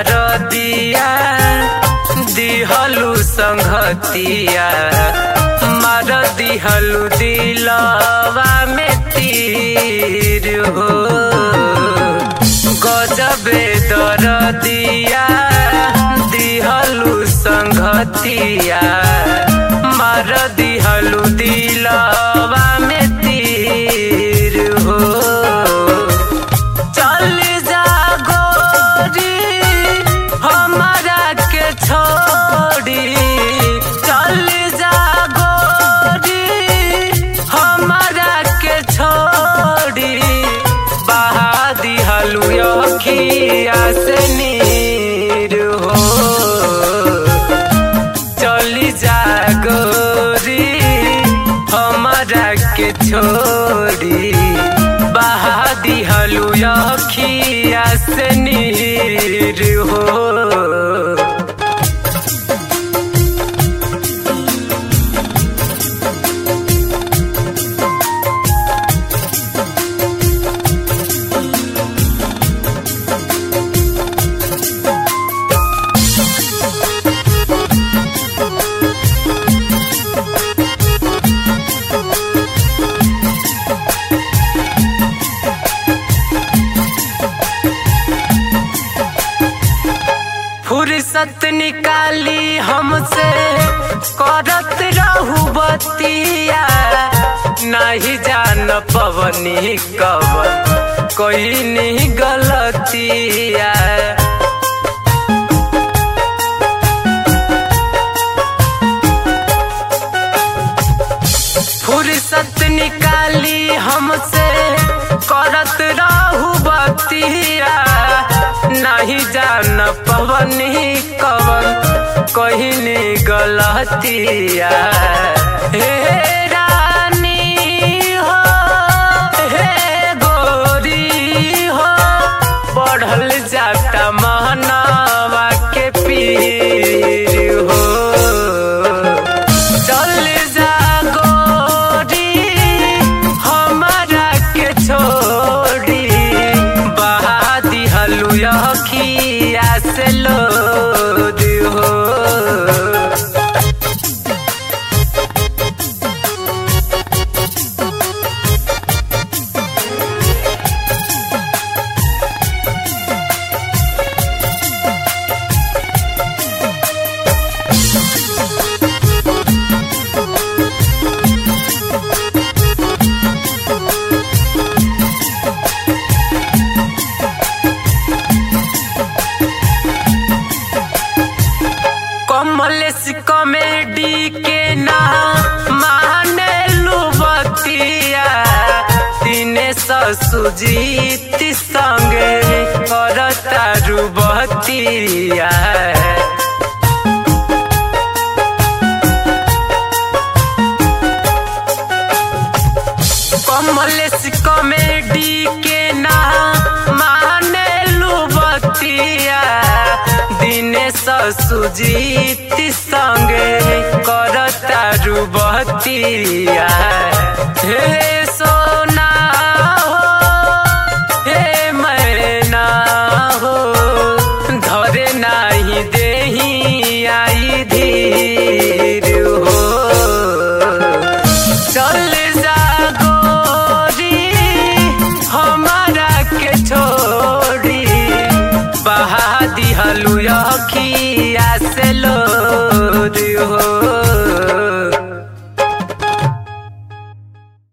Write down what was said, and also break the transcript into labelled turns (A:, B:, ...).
A: दरदिया दिहलु संघतिया मार दिहलु दिलवा में तीर हो गजबे दरदिया दिहलु संघतिया मार दिहलु दिलवा में तीर हो चल जा गोरी हमारा के छोड़ी चल जा गोरी हमारा के छोड़ी बहा दिहलु अखिया से नीर हो चली जा गोरी हमारा के छोड़ी बहा दिहलु अखिया से नीर हो फुर्सत निकाली हमसे करत रहू बतिया नहीं जान पवनी कवन कोई नहीं गलतिया फुर्सत निकाली हमसे करत रहू बतिया नहीं जान पवनी कवन कहनी गलतिया हे रानी हो हे गोरी हो बढ़ल जाता महनावा के पीर हो चल जा गोरी हमारा के छोड़ी बहा दिहलु अखिया से लोद हो कमलेश कॉमेडी के ना माने लुबतिया दिनेश सुजीत संगे करता रुबतिया कमलेश कॉमेडी के ना माने लुबतिया दिनेश सुजीत संगे करता रुबतिया हे सोना हो हे मैना हो धरे नाही देही आई धीर हो चल जा गोरी हमारा के छोड़ी बहा दिहलु